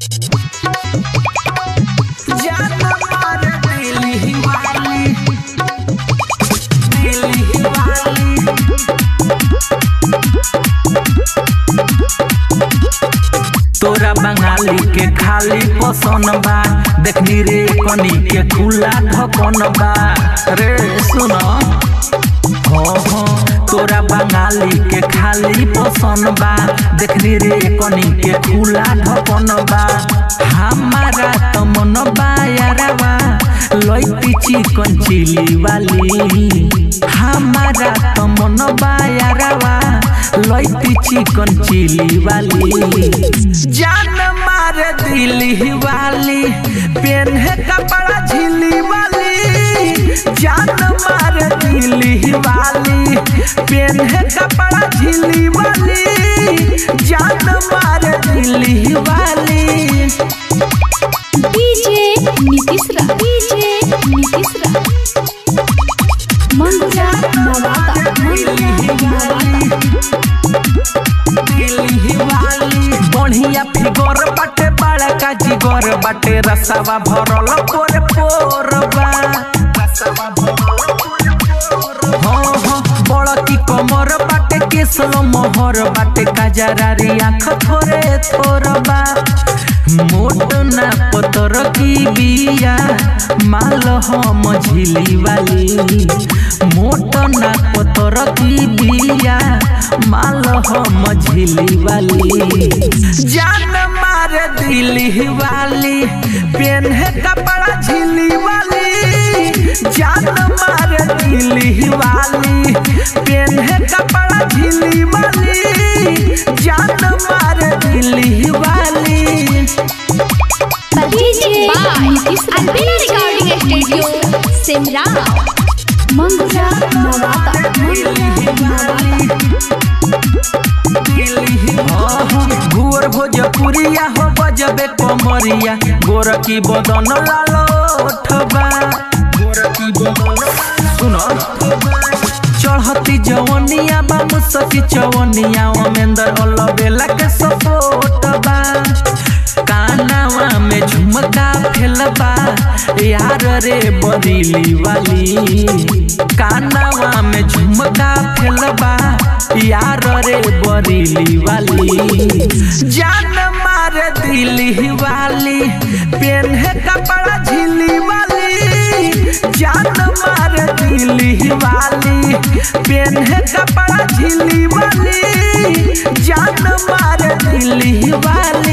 जान मार दिली वाली दिली वाली तोरा बंगाली के खाली पसंद बा देखनी रे कनी के खुला ढकन बा रे सुन हो हो तोरा बंगाली के खाली पसंद बा देखनी रे कनी के खुला ढकन बा हमारा तो मन बा यारवा लइती चिकन चिली वाली हमारा तो मन बा यारवा लइती चिकन चिली वाली जान मार दिली वाली पेन है कपड़ा झिली वाली जान मार दिली वाली पेन है कपड़ा झिली वाली जान मार दिली वाली डीजे नीतीश रा डीजे नीतीश रा मंगुरा नवाता मंगुरा नवाता बढ़िया फिगर बाटे बड़का जिगर बाटे रसवा भरल पोर पोरबा हाँ हाँ बड़की कमर बाटे केसल मोहर बाटे कजरारी आँख थोरे थोरबा मोट ना पतर की बिया माल हम झिली वाली मोट ना पतर की बिया माल हम झिली वाली जान मार दिली वाली पेन है कपड़ा झिली वाली जान मार दिली वाली पेन है कपड़ा झिली वाली जान मार दिली वाली डीजे नीतीश रा अलबेला रिकॉर्डिंग स्टूडियो सिमरा मंगुरा नवाता मंगुरा नवाता घूर भोजपुरिया हो बजबे कमरिया गोरकी बदन लालो ठबा गोरकी बदन सुन चढ़ती जवनिया बा मुसकी चवनिया अमेंदर अलबेला के सपोर्ट बा कानावा में झुमका फेलबा यार रे बरीली वाली कानावा में झुमका फेलबा यार रे बरीली वाली जान मार दिली वाली पेन है कपड़ा झिली वाली जान मार दिली वाली पेन है कपड़ा झिली वाली जान मार दिली वाली